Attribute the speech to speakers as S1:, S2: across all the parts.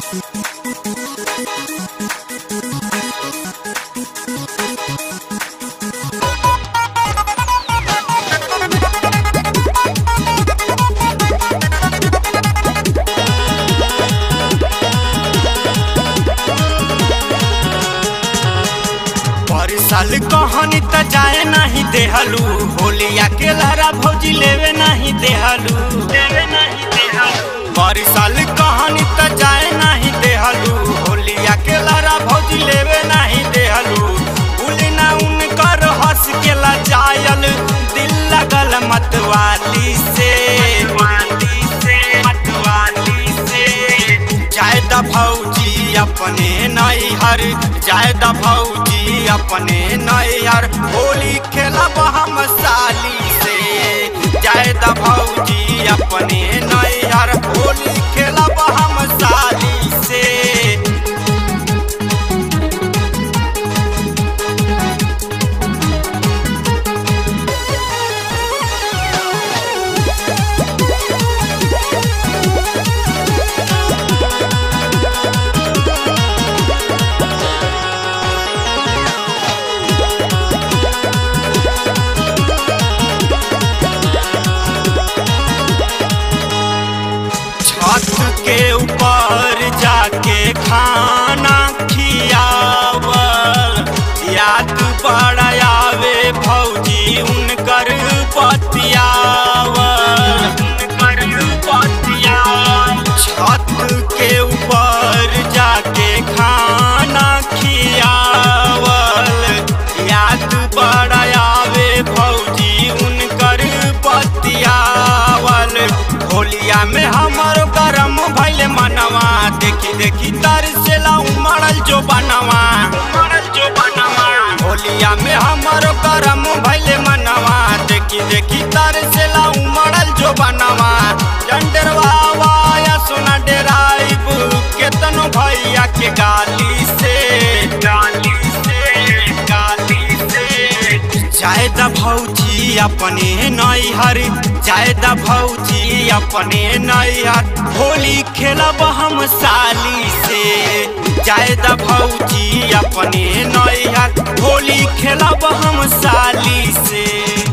S1: पर साल कहानी त जाए नहीं देहलू होलिया के लहरा भौजी लेवे नहीं देहलू लेवे नहीं देहलू पर साल कहानी त जाए नहीं देहलू होलिया के लहरा भौजी लेवे नहीं देहलू भूल ना उनकर हंस के लजायल दिल लगल मतवाली से मतवाली से मतवाली से जायद भौजी अपने नैहर जायद भौजी अपने नैहर होली खेलब हम साली से जायद भौजी अपने नैहर होली खेलब हम साली से छत के ऊपर जाके खाना खियावल याद बड़ा आवे भौजी उनकर पतियावल उनकर पतियावल छत के ऊपर जाके खाना खियावल याद बड़ा आवे भौजी उनकर पतियावल होलिया में हमर गरम भैले मनवा देखी देखी तर से उमड़ल जो बनवा उमड़ल जो बनवा होलिया में हमर गरम भैले मनवा देखी देखी तर से उमड़ल जो बनवा जंडरवा या सोना डेराइब केतनो भैया के गाली से गाली से गाली से जायद भौजी अपने नैहर जायद भौजी अपने नैहर होली खेलब हम साली से जायद भौजी अपने नैहर होली खेलब हम साली से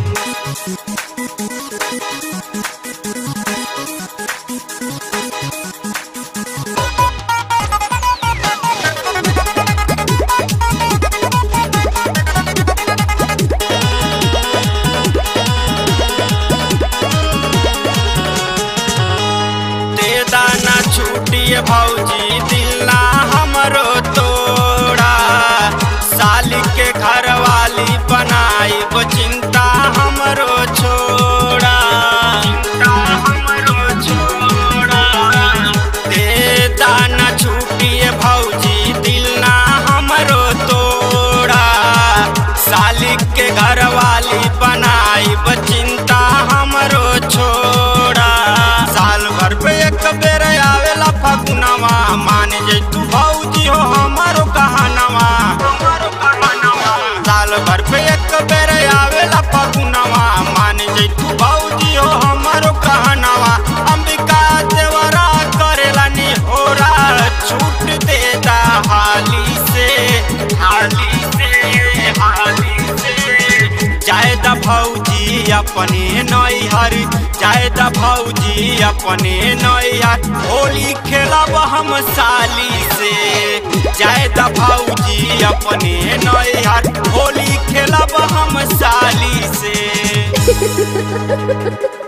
S1: दे दाना छूटिए भौजी दिलना हमरो तोड़ा साल के घर वाली बनाई चिंता हमरो छोड़ा चिंता हमरो छोड़ा दे दाना छूटिए भौजी दिलना हमरो तोड़ा साल के घर वाली बनाई चिंता हमरो छोड़ा साल भर पे एक बेर आवेला फगुनवा मान जे तू भौजी हो हमारो कहानवा हमारो कहानवा साल भर पे एक बेर आवेला फगुनवा मान जे तू भौजी हो हमारो कहानवा अंबिका देवरा करेला नी होरा छूट देता हाली से हाली से हाली से जायद भौजी अपने नैहर जायद भौजी अपने नैहर होली खेलब हम साली से जायद भौजी अपने नैहर होली खेलब हम साली से